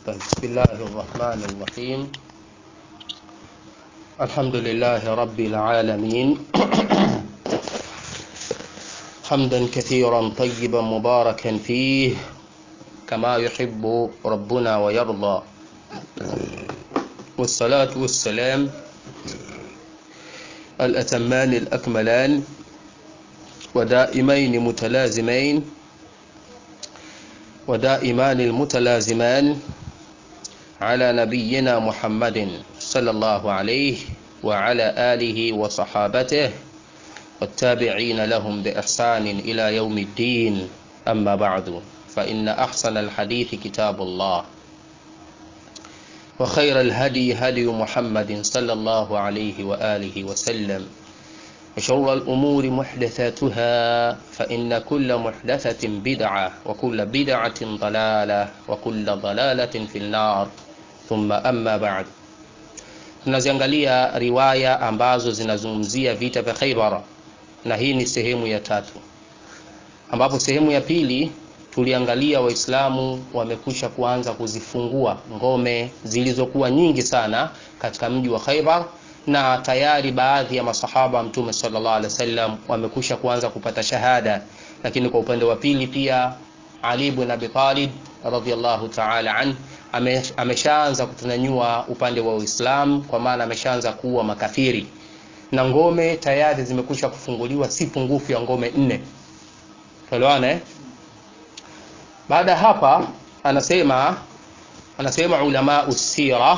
بسم الله الرحمن الرحيم الحمد لله رب العالمين حمدا كثيرا طيبا مباركا فيه كما يحب ربنا ويرضى والصلاة والسلام الأتمان الأكملان ودائمين متلازمين ودائمان المتلازمان على نبينا محمد صلى الله عليه وعلى آله وصحابته والتابعين لهم بإحسان إلى يوم الدين أما بعد فإن أحسن الحديث كتاب الله وخير الهدي هدي محمد صلى الله عليه وآله وسلم وشر الأمور محدثاتها فإن كل محدثة بدعة وكل بدعة ضلالة وكل ضلالة في النار ثم أما بعد tunaziangalia riwaya ambazo zinazungumzia vita vya Khaibar na hii ni sehemu ya tatu ambapo sehemu ya pili tuliangalia waislamu wamekusha kuanza kuzifungua ngome zilizokuwa nyingi sana katika mji wa Khaibar na tayari baadhi ya masahaba wa mtume sallallahu alaihi wasallam wamekusha kuanza kupata shahada lakini kwa upande wa pili pia Ali ibn Abi Talib radhiyallahu ta'ala an ameshaanza kutunyanyua upande wa Uislamu kwa maana ameshaanza kuwa makafiri na ngome tayari zimekusha kufunguliwa si pungufu ya ngome nne tuelewana eh baada hapa anasema anasema ulama usira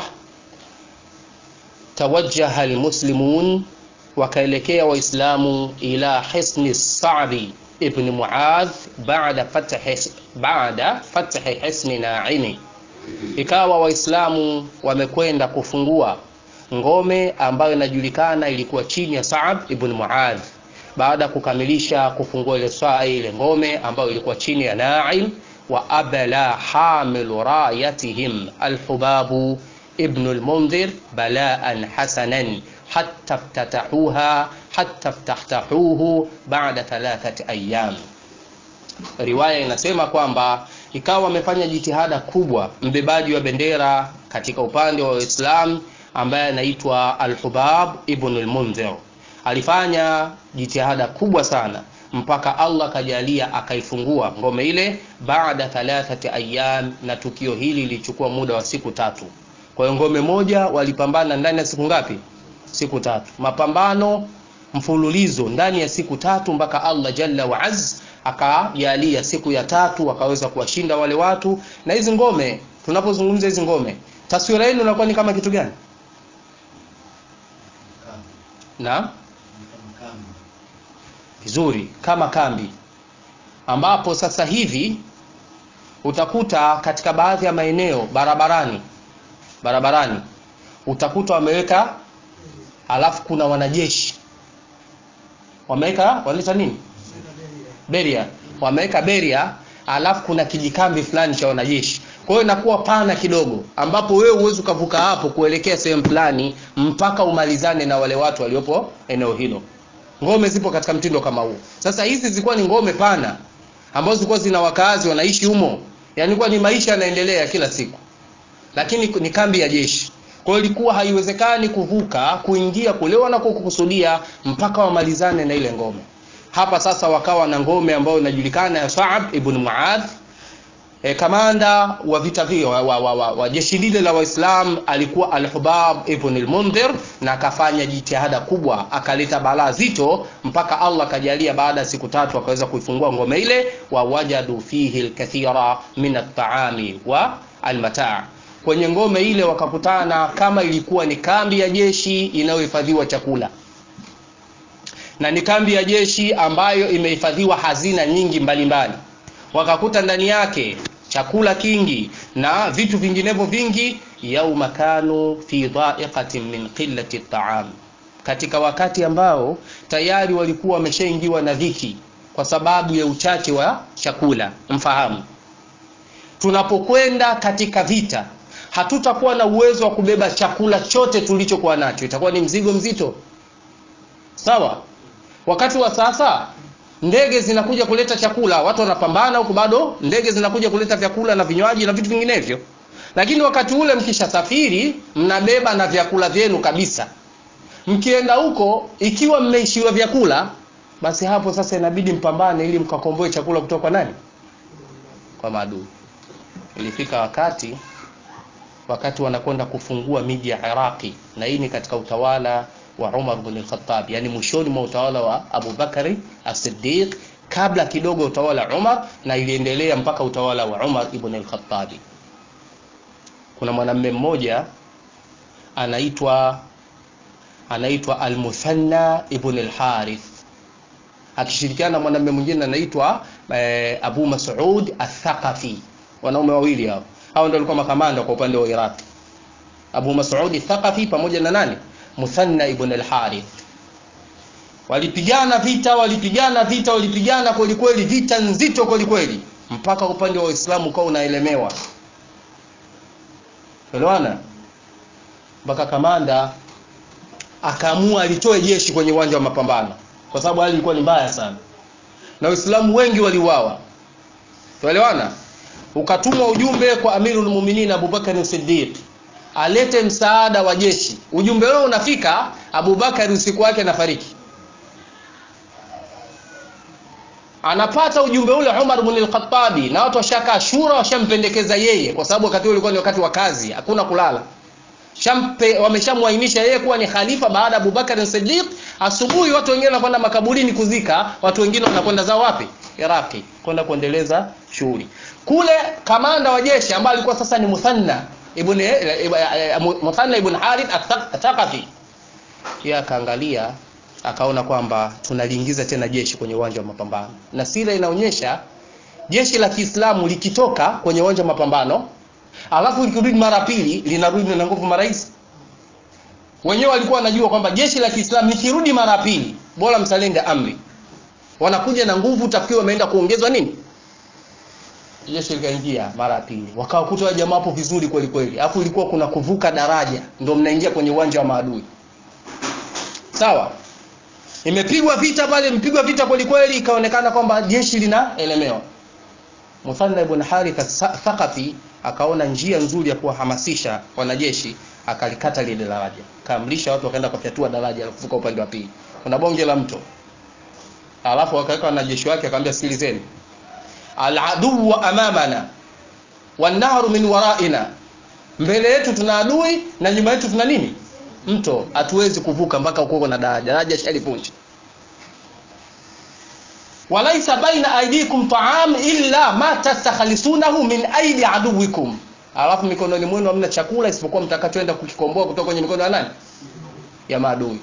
توجه المسلمون wakaelekea waislamu ila hisni sa'di ibn muadh baada fathi baada fathi hisni naimi ikawa waislamu wamekwenda kufungua ngome ambayo inajulikana ilikuwa chini ya Sa'd ibn Muadh baada kukamilisha kufungua ile saa ile ngome ambayo ilikuwa chini ya Naim wa abala hamilu rayatihim alhubabu ابن المنذر بلاء حسنا حتى افتتحوها حتى افتتحوه بعد ثلاثة أيام riwaya inasema kwamba ikawa wamefanya jitihada kubwa mbebaji wa bendera katika upande wa Uislamu ambaye anaitwa Al-Hubab ibn al-Munzir alifanya jitihada kubwa sana mpaka Allah kajalia akaifungua ngome ile baada thalathati ayyam na tukio hili lilichukua muda wa siku tatu kwa hiyo ngome moja walipambana ndani ya siku ngapi? Siku tatu. Mapambano mfululizo ndani ya siku tatu mpaka Allah Jalla wa Az akajalia siku ya tatu wakaweza kuwashinda wale watu. Na hizi ngome, tunapozungumza hizi ngome, taswira yenu inakuwa ni kama kitu gani? Na vizuri, kama kambi ambapo sasa hivi utakuta katika baadhi ya maeneo barabarani barabarani utakuta wameweka alafu kuna wanajeshi wameweka wanaita nini beria wameweka beria alafu kuna kijikambi fulani cha wanajeshi kwa hiyo inakuwa pana kidogo ambapo wewe uwezi ukavuka hapo kuelekea sehemu fulani mpaka umalizane na wale watu waliopo eneo hilo ngome zipo katika mtindo kama huu sasa hizi zilikuwa ni ngome pana ambazo zilikuwa zina wakazi wanaishi humo yani ilikuwa ni maisha yanaendelea kila siku lakini ni kambi ya jeshi kwa hiyo ilikuwa haiwezekani kuvuka kuingia kule wanakokusudia mpaka wamalizane na ile ngome hapa sasa wakawa na ngome ambayo inajulikana ya Sa'ab ibn Muadh e, kamanda wa vita vio wa, wa, wa, wa, wa jeshi lile la Waislam alikuwa Al-Hubab ibn al-Mundhir na akafanya jitihada kubwa akaleta balaa zito mpaka Allah kajalia baada ya siku tatu akaweza kuifungua ngome ile wa wajadu fihi al-kathira min at-ta'ami wa al-mata' kwenye ngome ile wakakutana kama ilikuwa ni kambi ya jeshi inayohifadhiwa chakula na ni kambi ya jeshi ambayo imehifadhiwa hazina nyingi mbalimbali mbali. wakakuta ndani yake chakula kingi na vitu vinginevyo vingi yauma kanu fi dha'iqatin min qillati at'am katika wakati ambao tayari walikuwa wameshaingiwa na dhiki kwa sababu ya uchache wa chakula mfahamu tunapokwenda katika vita hatutakuwa na uwezo wa kubeba chakula chote tulichokuwa nacho itakuwa ni mzigo mzito sawa wakati wa sasa ndege zinakuja kuleta chakula watu wanapambana huku bado ndege zinakuja kuleta vyakula na vinywaji na vitu vinginevyo lakini wakati ule mkishasafiri mnabeba na vyakula vyenu kabisa mkienda huko ikiwa mmeishiwa vyakula basi hapo sasa inabidi mpambane ili mkakomboe chakula kutoka kwa nani kwa maadui ilifika wakati wakati wanakwenda kufungua miji ya Iraqi na hii ni katika utawala wa Umar bin al-Khattab yani mwishoni mwa utawala wa Abu Bakari as-Siddiq kabla kidogo utawala wa Umar na iliendelea mpaka utawala wa Umar ibn al-Khattab kuna mwanamume mmoja anaitwa anaitwa al-Muthanna ibn al-Harith akishirikiana na mwanamume mwingine anaitwa eh, Abu Mas'ud al-Thaqafi wanaume wawili hao hao ndio walikuwa makamanda kwa upande wa Iraq Abu Mas'ud al-Thaqafi pamoja na nani Muthanna ibn al-Harith walipigana vita walipigana vita walipigana kweli kweli vita nzito kweli kweli mpaka upande wa Uislamu ukawa unaelemewa elewana mpaka kamanda akaamua alitoe jeshi kwenye uwanja wa mapambano kwa sababu hali ilikuwa ni mbaya sana na Waislamu wengi waliuawa tuelewana ukatumwa ujumbe kwa Amirul Mu'minin Abubakar Siddiq alete msaada wa jeshi ujumbe huo unafika Abubakar usiku wake anafariki anapata ujumbe ule Umar ibn al-Khattabi na watu washaka shura washampendekeza yeye kwa sababu wakati ule ulikuwa ni wakati wa kazi hakuna kulala Shampe wameshamwainisha yeye kuwa ni khalifa baada ya Abubakar Siddiq asubuhi watu wengine wanakwenda makaburini kuzika watu wengine wanakwenda zao wapi Iraki kwenda kuendeleza shughuli kule kamanda wa jeshi ambaye alikuwa sasa ni Muthanna ibn Muthanna ibn Harith at-Thaqafi yeye akaangalia akaona kwamba tunaliingiza tena jeshi kwenye uwanja wa mapambano na sira inaonyesha jeshi la Kiislamu likitoka kwenye uwanja wa mapambano alafu likirudi mara pili linarudi na nguvu mara hizi wenyewe walikuwa wanajua kwamba jeshi la Kiislamu likirudi mara pili bora msalende amri wanakuja na nguvu tafikiri wameenda kuongezwa nini jeshi likaingia mara ya pili wakawakuta jamaa hapo vizuri kweli kweli alafu ilikuwa kuna kuvuka daraja ndio mnaingia kwenye uwanja wa maadui sawa imepigwa vita pale mpigwa vita kweli kweli ikaonekana kwamba jeshi linaelemewa Muthanna ibn Harith Thaqafi akaona njia nzuri ya kuwahamasisha wanajeshi akalikata lile daraja kaamrisha watu wakaenda kufyatua daraja la kuvuka upande wa pili kuna bonge la mto alafu wakaweka wanajeshi wake akamwambia sikilizeni al-adu amamana wan-nahru min waraina mbele yetu tuna adui na nyuma yetu tuna nini mto hatuwezi kuvuka mpaka uko na daraja daraja shalivunja walaisa baina aidikum ta'am illa ma tastakhlisunahu min aidi aduwikum alafu mikononi mwenu hamna chakula isipokuwa mtakachoenda kukikomboa kutoka kwenye mikono ya nani ya maadui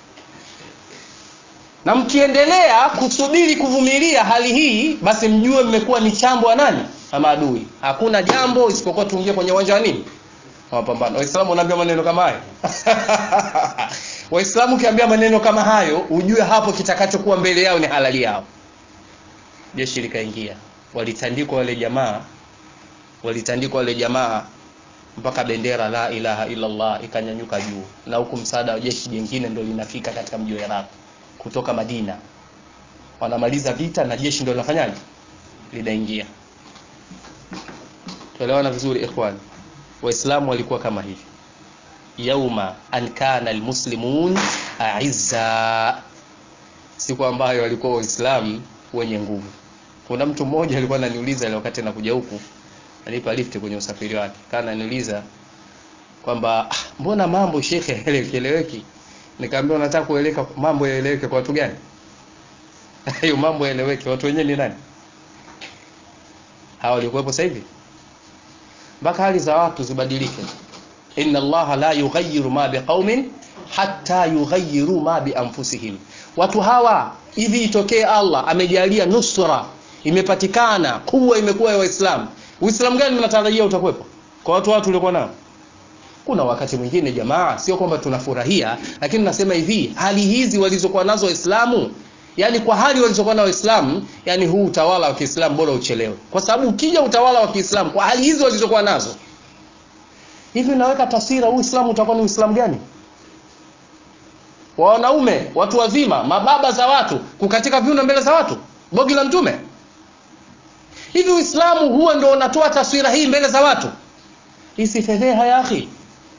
na mkiendelea kusubiri kuvumilia hali hii basi mjue mmekuwa ni chambo ya nani ya maadui hakuna jambo isipokuwa tuingie kwenye uwanja wa nini mapambano waislamu wanaambia maneno kama hayo waislamu ukiambia maneno kama hayo ujue hapo kitakachokuwa mbele yao ni halali yao jeshi likaingia walitandikwa wale jamaa walitandikwa wale jamaa mpaka bendera la ilaha illa Allah ikanyanyuka juu na huku msaada wa jeshi jingine ndio linafika katika mji wa Iraq kutoka Madina wanamaliza vita na jeshi ndio linafanyaje linaingia tuelewana vizuri ikhwani waislamu walikuwa kama hivi yauma an kana almuslimun aizza siku ambayo walikuwa waislamu wenye nguvu kuna mtu mmoja alikuwa ananiuliza ile wakati nakuja huku alipa lift kwenye usafiri wake kana ananiuliza kwamba ah, mbona mambo shekhe hayaeleweki nikamwambia unataka kueleka mambo yaeleweke kwa watu gani hayo mambo yaeleweke watu wenyewe ni nani hawa walikuwepo sasa hivi mpaka hali za watu zibadilike inna allaha la yughayyiru ma biqaumin hatta yughayyiru ma bi anfusihim watu hawa hivi itokee Allah amejalia nusra imepatikana kuwa imekuwa ya waislamu uislamu gani mnatarajia utakuwepo kwa watu watu waliokuwa nao kuna wakati mwingine jamaa sio kwamba tunafurahia lakini nasema hivi hali hizi walizokuwa nazo waislamu yani kwa hali walizokuwa na waislamu yani huu utawala wa Kiislamu bora uchelewe kwa sababu ukija utawala wa Kiislamu kwa hali hizi walizokuwa nazo hivi naweka taswira huu Uislamu utakuwa ni Uislamu gani wa wanaume watu wazima mababa za watu kukatika viuno mbele za watu bogi la mtume hivi Uislamu huo ndio unatoa taswira hii mbele za watu isifedheha ya akhi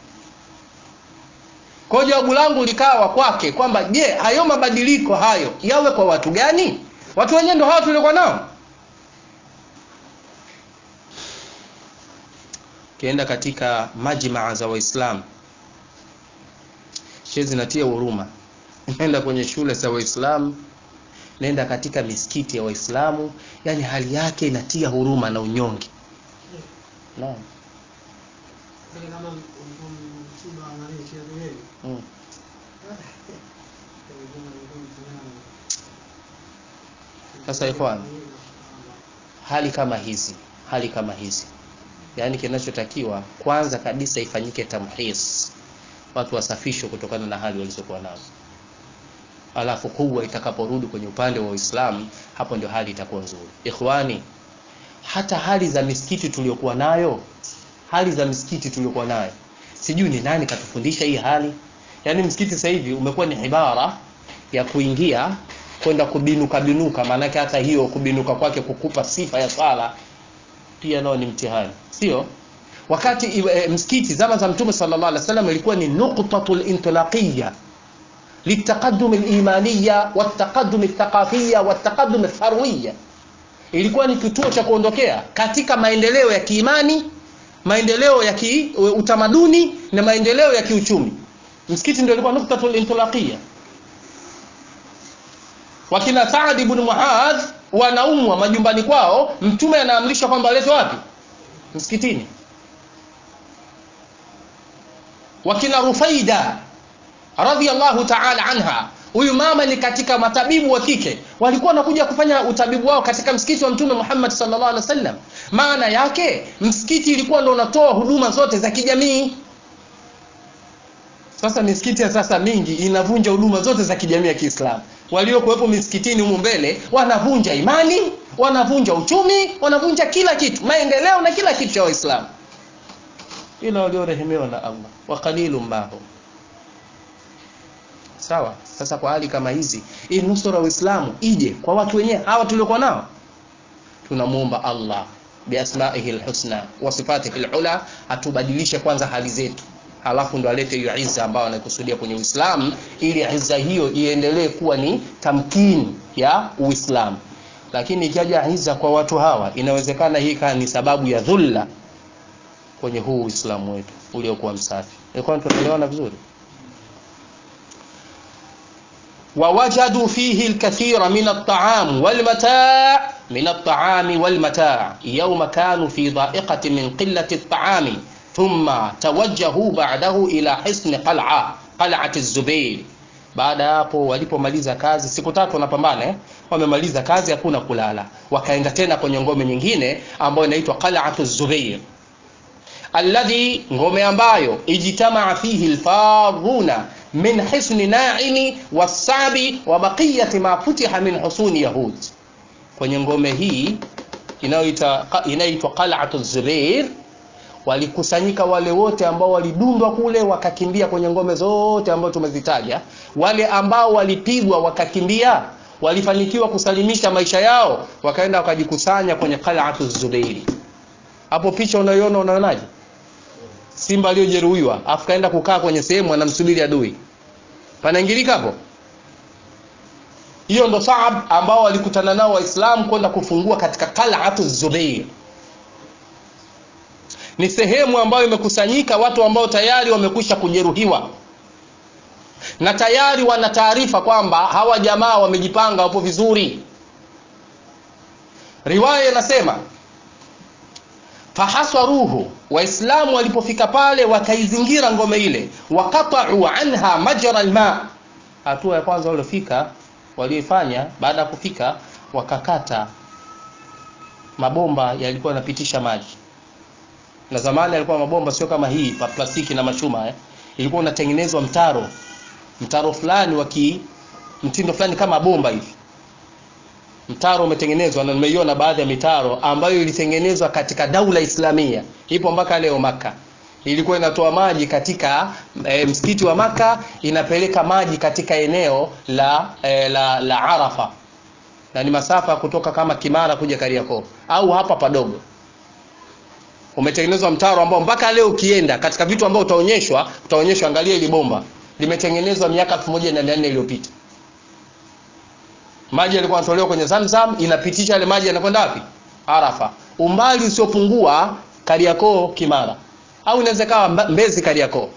kwa jawabu langu likawa kwake kwamba je hayo mabadiliko hayo yawe kwa watu gani watu wenyewe ndio hawa tuliokuwa nao ukienda katika majmaa za waislamu she zinatia huruma nenda kwenye shule za waislamu nenda katika misikiti ya waislamu yani hali yake inatia huruma na unyonge naam Lakini kama msiba wa nani sherehe mm. Sasa ikhwan, hali kama hizi hali kama hizi yaani kinachotakiwa kwanza kabisa ifanyike tamhis watu wasafishwe kutokana na hali walizokuwa nazo alafu kubwa itakaporudi kwenye upande wa uislamu hapo ndio hali itakuwa nzuri ikhwani hata hali za misikiti tuliokuwa nayo hali za misikiti tuliokuwa nayo sijui ni nani katufundisha hii hali yaani msikiti sasa hivi umekuwa ni ibara ya kuingia kwenda kubinuka binuka maanake hata hiyo kubinuka kwake kukupa sifa ya swala pia nao ni mtihani sio wakati e, msikiti zama za mtume sallallahu alaihi wasallam ilikuwa ni nuqtatul intilaqiyya litaqaddum al-imaniyya wataqaddum al-thaqafiyya wataqaddum al-tharwiyya ilikuwa ni kituo cha kuondokea katika maendeleo ya kiimani maendeleo ya kiutamaduni na maendeleo ya kiuchumi msikiti ndio ilikuwa nuktatul intilaqiyya wakina Saad ibn Muadh wanaumwa majumbani kwao mtume anaamrisha kwamba waletwe wapi msikitini wakina Rufaida radhiallahu ta'ala anha huyu mama ni katika matabibu wa kike walikuwa wanakuja kufanya utabibu wao katika msikiti wa mtume Muhammad sallallahu alaihi wasallam maana yake msikiti ilikuwa ndio unatoa huduma zote za kijamii sasa misikiti ya sasa mingi inavunja huduma zote za kijamii ya Kiislamu waliokuwepo misikitini humu mbele wanavunja imani wanavunja uchumi wanavunja kila kitu maendeleo na kila kitu cha waislamu ila waliorehemewa na allah wa qalilun mahum sawa sasa kwa hali kama hizi hii nusura uislamu ije kwa watu wenyewe hawa tuliokuwa nao tunamwomba allah biasmaihi lhusna wa sifatihi lula atubadilishe kwanza hali zetu halafu ndo alete hiyo izza ambayo anakusudia kwenye Uislamu ili izza hiyo iendelee kuwa ni tamkini ya Uislamu. Lakini ikaja izza kwa watu hawa, inawezekana hii kaa ni sababu ya dhulla kwenye huu Uislamu wetu uliokuwa msafi. Ilikuwa tunaelewana vizuri? ووجدوا فيه الكثير من الطعام والمتاع من الطعام والمتاع يوم كانوا في ضائقة من قلة الطعام ثم توجهوا بعده ila hisni qal'a qal'ati Zubair. Baada ya hapo walipomaliza kazi, siku tatu wanapambana eh? Wamemaliza kazi, hakuna kulala, wakaenda tena kwenye ngome nyingine ambayo inaitwa qal'atu Zubair, alladhi, ngome ambayo ijtamaa fihi alfaruna min hisni Naimi wasabi wa baqiyati ma futiha min husuni Yahud. Kwenye ngome hii inayoitwa qal'atu Zubair walikusanyika wale wote ambao walidundwa kule wakakimbia kwenye ngome zote ambazo tumezitaja wale ambao walipigwa wakakimbia walifanikiwa kusalimisha maisha yao wakaenda wakajikusanya kwenye qal'atu zubairi hapo picha unaiona unaonaje simba aliyojeruhiwa afu kaenda kukaa kwenye sehemu anamsubiri adui panaingilika hapo hiyo ndo Saab ambao walikutana nao waislamu kwenda kufungua katika qal'atu zubair ni sehemu ambayo imekusanyika watu ambao tayari wamekwisha kujeruhiwa na tayari wana taarifa kwamba hawa jamaa wamejipanga wapo vizuri riwaya inasema fahaswaruhu waislamu walipofika pale wakaizingira ngome ile wakatau anha majra alma hatua ya kwanza waliofika walioifanya baada ya kufika wakakata mabomba yalikuwa yanapitisha maji na zamani alikuwa mabomba sio kama hii pa plastiki na machuma eh. ilikuwa unatengenezwa mtaro mtaro fulani wa mtindo fulani kama bomba hivi mtaro umetengenezwa na nimeiona baadhi ya mitaro ambayo ilitengenezwa katika daula islamia ipo mpaka leo maka ilikuwa inatoa maji katika e, msikiti wa maka inapeleka maji katika eneo la, e, la, la arafa na ni masafa kutoka kama kimara kuja kariakoo au hapa padogo umetengenezwa mtaro ambao mpaka leo ukienda katika vitu ambao utaonyeshwa utaonyeshwa angalia ili bomba limetengenezwa miaka 1400 iliyopita maji yalikuwa yanatolewa kwenye Zamzam inapitisha yale maji yanakwenda wapi Arafa umbali usiopungua Kariakoo Kimara au inaweza kawa Mbezi Kariakoo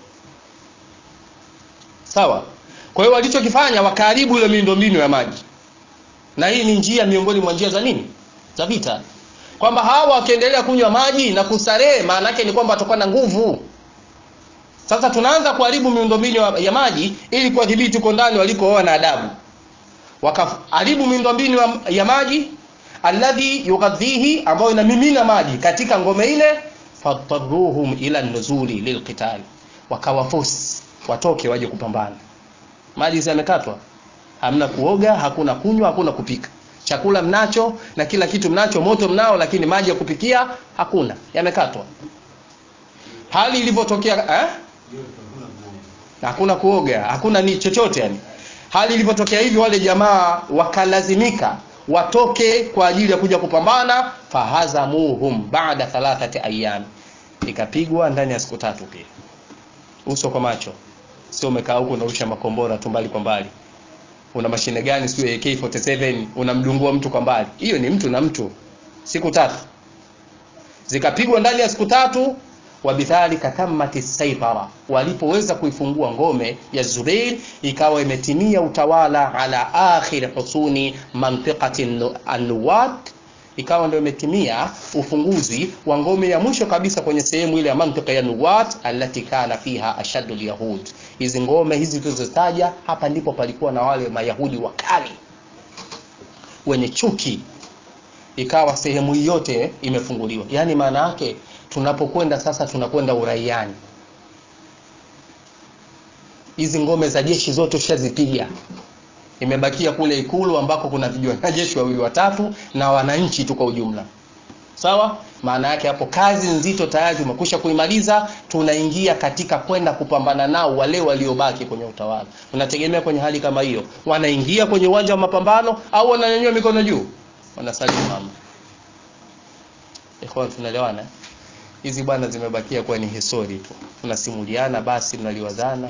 sawa kwa hiyo walichokifanya wakaharibu ile miundombinu ya maji na hii ni njia miongoni mwa njia za nini za vita kwamba hawa wakiendelea kunywa maji na kustarehe maana yake ni kwamba watakuwa na nguvu sasa tunaanza kuharibu miundombinu ya maji ili kuwadhibiti huko ndani walikooa na adabu wakaharibu miundombinu ya maji alladhi yughadhihi ambayo inamimina maji katika ngome ile fadtaruhum ila nuzuli lilqitali wakawafosi watoke waje kupambana maji yamekatwa hamna kuoga hakuna kunywa hakuna kupika chakula mnacho na kila kitu mnacho moto mnao lakini maji ya kupikia hakuna yamekatwa hali ilivyotokea eh? hakuna kuoga hakuna ni chochote yani hali ilivyotokea hivi wale jamaa wakalazimika watoke kwa ajili ya kuja kupambana fahazamuhum baada thalathati ayami ikapigwa ndani ya siku tatu pia uso kwa macho sio umekaa huko unarusha makombora tu mbali kwa mbali una mashine gani sio AK47 unamdungua mtu kwa mbali hiyo ni mtu na mtu siku tatu zikapigwa ndani ya siku tatu wabidhalika tammati saitara walipoweza kuifungua ngome ya Zubair ikawa imetimia utawala ala akhir husuni mantiqati an-Nuwat ikawa ndio imetimia ufunguzi wa ngome ya mwisho kabisa kwenye sehemu ile ya mantika ya Nuwat allati kana fiha ashaddu yahud hizi ngome hizi tulizotaja hapa ndipo palikuwa na wale mayahudi wakali wenye chuki ikawa sehemu yote imefunguliwa yani maana yake tunapokwenda sasa tunakwenda uraiani hizi ngome za jeshi zote ushazipiga imebakia kule ikulu ambako kuna wanajeshi wawili watatu na wananchi tu kwa ujumla sawa maana yake hapo kazi nzito tayari umekwisha kuimaliza tunaingia katika kwenda kupambana nao wale waliobaki kwenye utawala unategemea kwenye hali kama hiyo wanaingia kwenye uwanja wa mapambano au wananyanyua mikono juu wanasalimu mama ikhwan tunaelewana hizi bwana zimebakia kuwa ni histori tu tunasimuliana basi mnaliwazana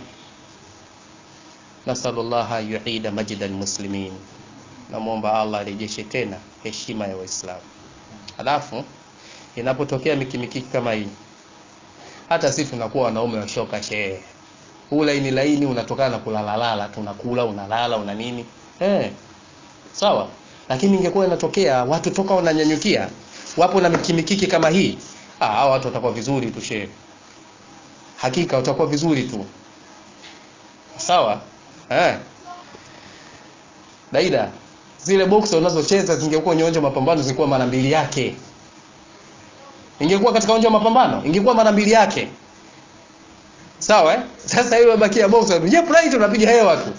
nasalullaha yuida majida almuslimin namwomba allah arejeshe tena heshima ya waislamu halafu inapotokea mikimikiki kama hii hata sisi tunakuwa wanaume washoka shehe huu laini laini unatokana na kulalalala tunakula unalala una nini eh sawa lakini ingekuwa inatokea watu toka wananyanyukia wapo na mikimikiki kama hii ah hao watu watakuwa vizuri tu shehe hakika watakuwa vizuri tu sawa eh daida zile box unazocheza zingekuwa kwenye uwanja mapambano zingekuwa mara mbili yake ingekuwa katika uwanja wa mapambano ingekuwa mara mbili yake sawa eh? sasa hiyo bakia box yep right unapiga hewa tu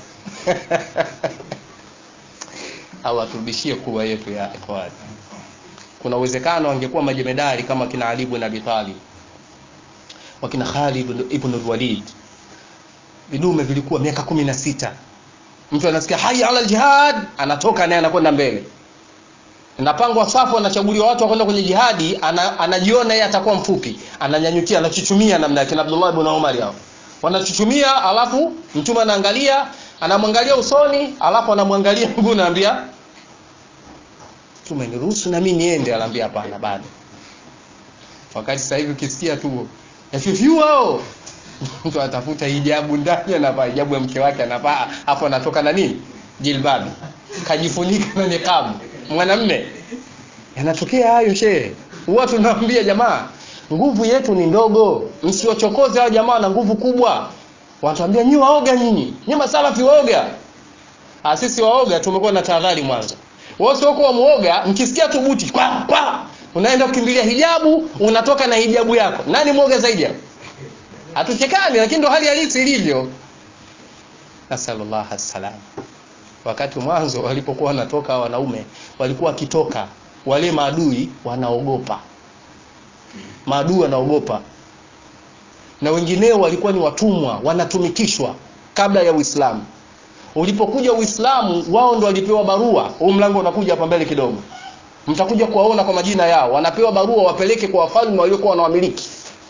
au aturudishie kuwa yetu ya ikhwani kuna uwezekano angekuwa majemedari kama kina Ali ibn Abi Talib wakina Khalid ibn al-Walid vidume vilikuwa miaka kumi na sita mtu anasikia haya ala jihad anatoka naye anakwenda mbele napangwa safu anachaguliwa watu wakwenda kwenye jihadi ana, anajiona yeye atakuwa mfupi ananyanyukia anachuchumia namna yake na Abdullah ibn Umar hao wanachuchumia alafu mtume anaangalia anamwangalia usoni alafu anamwangalia mguu naambia mtume niruhusu na mimi niende anaambia hapana bado wakati sasa hivi ukisikia tu yafyufyu hao mtu atafuta hijabu ndani anavaa hijabu ya mke wake anavaa hapo anatoka na nini jilbabi kajifunika na nikabu mwanamme yanatokea hayo shehe huwa tunaambia jamaa nguvu yetu ni ndogo msiwachokoze hao jamaa na nguvu kubwa wanatuambia nyi waoga nyinyi nyi masalafi waoga ah sisi waoga tumekuwa na tahadhari mwanzo wao sio kwa muoga mkisikia tu buti kwa kwa unaenda kukimbilia hijabu unatoka na hijabu yako nani muoga zaidi hapo hatuchekani lakini ndo hali halisi ilivyo nasallallahu salam wakati mwanzo walipokuwa wanatoka wanaume walikuwa wakitoka wale maadui wanaogopa maadui wanaogopa na wengineo walikuwa ni watumwa wanatumikishwa kabla ya Uislamu ulipokuja Uislamu wao ndo walipewa barua huu mlango unakuja hapa mbele kidogo mtakuja kuwaona kwa majina yao wanapewa barua wapeleke kwa wafalme waliokuwa wanawamiliki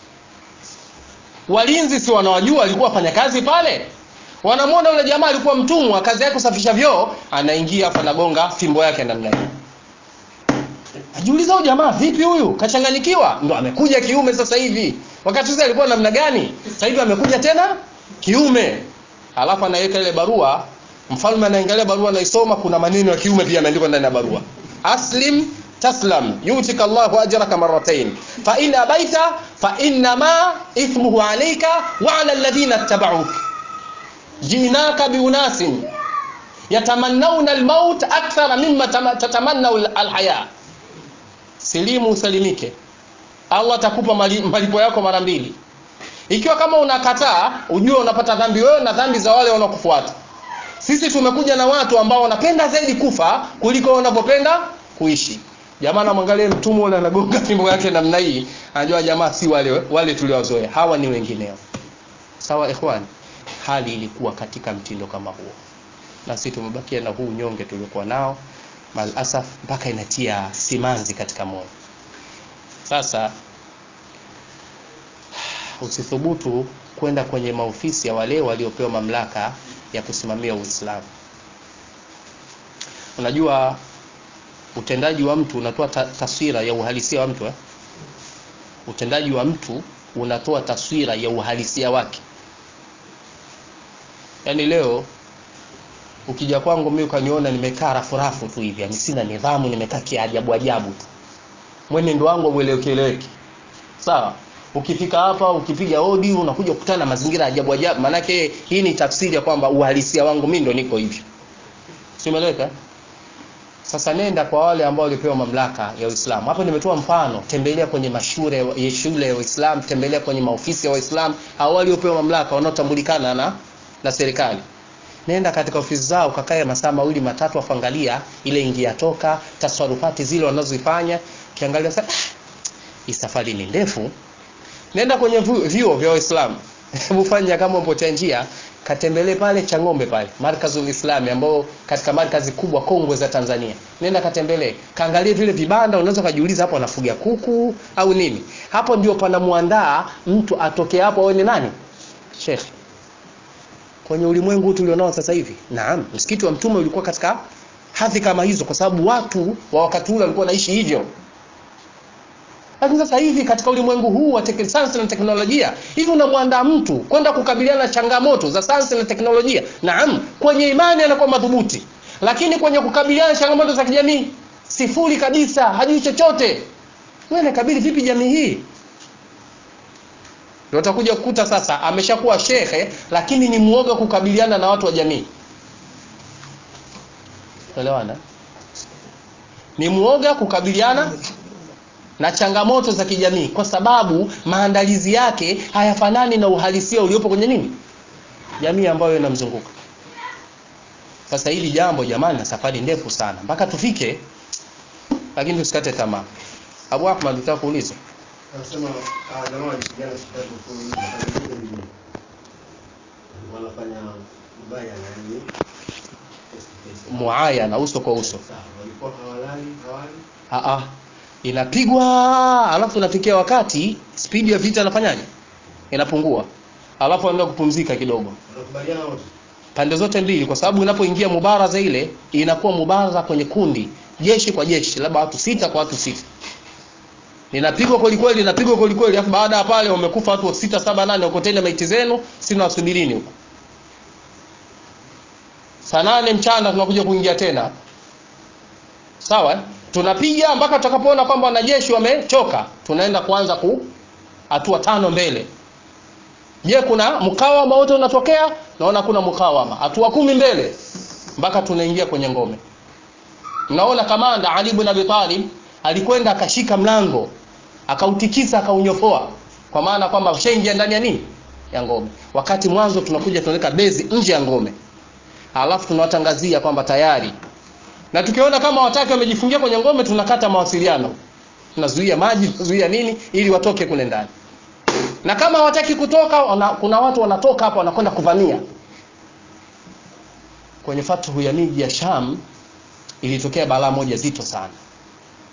walinzi si wanawajua walikuwa wafanya kazi pale wanamwona yule jamaa alikuwa mtumwa kazi yake kusafisha vyoo anaingia afu anagonga fimbo yake namna hiyo ajiuliza huyu jamaa vipi huyu kachanganyikiwa ndo amekuja kiume sasa hivi wakati sasa alikuwa namna gani sasa hivi amekuja tena kiume alafu anaweka ile barua mfalme anaangalia barua anaisoma kuna maneno ya kiume pia yameandikwa ndani ya barua aslim taslam yutika llahu ajraka marratain fa in abaita fa innama ithmuhu alayka wa ala alladhina ittaba'uk jinaka biunasin yatamannawna almaut akthara mimma tama- tatamannaw alhaya silimu usalimike allah atakupa mali- malipo yako mara mbili ikiwa kama unakataa ujue unapata dhambi wewe na dhambi za wale wanaokufuata sisi tumekuja na watu ambao wanapenda zaidi kufa kuliko wanavyopenda kuishi jamaa namwangalia mtumwa ule anagonga fimbo yake namna hii anajua jamaa si wale wale tuliowazoea hawa ni wengineo sawa ikhwani hali ilikuwa katika mtindo kama huo na sisi tumebakia na huu nyonge tuliokuwa nao malasaf mpaka inatia simanzi katika moyo sasa usithubutu kwenda kwenye maofisi ya wale waliopewa mamlaka ya kusimamia uislamu unajua utendaji wa mtu unatoa ta taswira ya uhalisia wa mtu eh? utendaji wa mtu unatoa taswira ya uhalisia wake yaani leo ukija kwangu mimi ukaniona nimekaa rafurafu tu hivi yani sina nidhamu nimekaa kiajabu ajabu tu mwenendo wangu hauelewekeleweki sawa ukifika hapa ukipiga hodi unakuja kukutana na mazingira ya ajabu ajabu maanake hii ni tafsiri ya kwamba uhalisia wangu mimi ndo niko hivyo si umeeleweka sasa nenda kwa wale ambao walipewa mamlaka ya Uislamu. Hapo nimetoa mfano, tembelea kwenye mashule ya shule ya Uislamu, tembelea kwenye maofisi ya Waislamu, hao waliopewa mamlaka wanaotambulikana na na serikali. Nenda katika ofisi zao kakae masaa mawili matatu, afangalia ile ingia toka, tasarufati zile wanazozifanya, kiangalia sasa ah, hii safari ni ndefu. Nenda kwenye vu- vyuo vya Waislamu. Hebu fanya kama upotea njia, katembelee pale Chang'ombe pale, Markazul Islami ambao katika markazi kubwa kongwe za Tanzania. Nenda katembelee, kaangalie vile vibanda, unaweza kujiuliza hapo anafuga kuku au nini. Hapo ndio panamuandaa mtu atoke hapo awe ni nani? Sheikh. Kwenye ulimwengu huu tulionao sasa hivi. Naam, msikiti wa Mtume ulikuwa katika hadhi kama hizo kwa sababu watu wa wakati ule walikuwa wanaishi hivyo. Lakini sasa hivi katika ulimwengu huu wa tek- sayansi na teknolojia, hivi unamwandaa mtu kwenda kukabiliana na changamoto za sayansi na teknolojia. Naam, kwenye imani anakuwa madhubuti, lakini kwenye kukabiliana na changamoto za kijamii sifuri kabisa, hajui chochote. Wewe nakabili vipi jamii hii? Ndio utakuja kukuta sasa ameshakuwa shekhe, lakini ni mwoga kukabiliana na watu wa jamii. Elewana? Ni mwoga kukabiliana na changamoto za kijamii kwa sababu maandalizi yake hayafanani na uhalisia uliopo kwenye nini jamii ambayo inamzunguka sasa hili jambo jamani na safari ndefu sana mpaka tufike lakini tusikate tamaa abu ahmad utaka kuuliza Anasema ah, jamaa walipigana siku tatu mfululizo, walipigana mjini. Wanafanya ubaya na yani face to face. muayana uso kwa uso Sawa, walikuwa hawalali hawali Aa, inapigwa alafu inafikia wakati spidi ya vita inafanyaje inapungua alafu anaenda kupumzika kidogo wanakubaliana wote. pande zote mbili kwa sababu inapoingia mubaraza ile inakuwa mubaraza kwenye kundi jeshi kwa jeshi labda watu sita kwa watu sita linapigwa kweli kweli linapigwa kweli kweli alafu baada ya pale wamekufa watu sita saba nane ukoteni maiti zenu sina wasubirini huko saa nane mchana tunakuja kuingia tena sawa eh? tunapiga mpaka tutakapoona kwamba wanajeshi wamechoka tunaenda kuanza ku hatua tano mbele je kuna mkawama wote unatokea naona kuna mkawama hatua kumi mbele mpaka tunaingia kwenye ngome mnaona kamanda ali ibn abi talib alikwenda akashika mlango akautikisa akaunyofoa kwa maana kwamba ushaingia ndani ya nini ya ngome wakati mwanzo tunakuja tunaweka bezi nje ya ngome alafu tunawatangazia kwamba tayari na tukiona kama wataki wamejifungia kwenye ngome tunakata mawasiliano tunazuia maji tunazuia nini ili watoke kule ndani na kama hawataki kutoka wana, kuna watu wanatoka hapa wanakwenda kuvamia kwenye fathu ya miji ya sham ilitokea balaa moja zito sana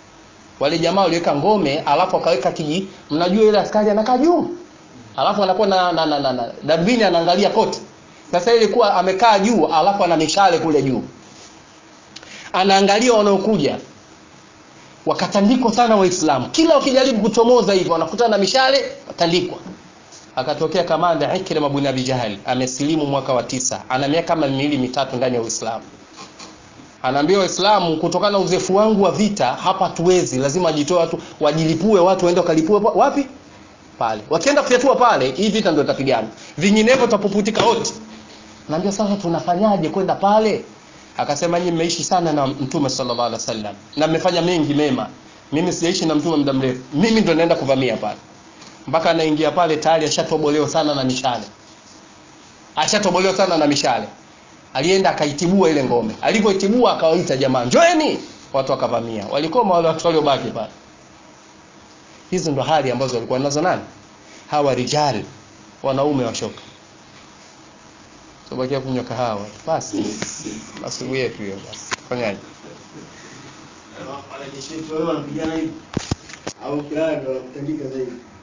wale jamaa waliweka ngome alafu akaweka kiji mnajua ile askari anakaa juu alafu anakuwa na, na, na, na, na darubini anaangalia kote sasa ilikuwa amekaa juu alafu ana mishale kule juu anaangalia wanaokuja wakatandikwa sana waislamu kila wakijaribu kuchomoza hivyo wanakutana na mishale watandikwa akatokea kamanda Ikrima bin Abi Jahal amesilimu mwaka wa tisa ana miaka kama miwili mitatu ndani ya Uislamu anaambia waislamu kutokana na uzefu wangu wa vita hapa tuwezi lazima wajitoe watu wajilipue watu waende wakalipue pa- wapi pale wakienda kufyatua pale hii vita ndio itapigana vinginevyo tutapuputika wote naambia sasa tunafanyaje kwenda pale akasema nyinyi mmeishi sana na mtume sallallahu alaihi wasallam na mmefanya mengi mema mimi sijaishi na mtume muda mrefu mimi ndo naenda kuvamia pale mpaka anaingia pale tayari ashatobolewa sana na mishale ashatobolewa sana na mishale alienda akaitibua ile ngome alivyoitibua akawaita jamaa njoeni watu wakavamia walikoma wale watu waliobaki pale hizo ndo hali ambazo walikuwa nazo nani hawa rijal wanaume washoka tubakia kunywa kahawa basi asubuhi yetu hiyo basi fanyaje Wanajeshi wetu wale wanapigana hivi au kilala ndio wanakutandika zaidi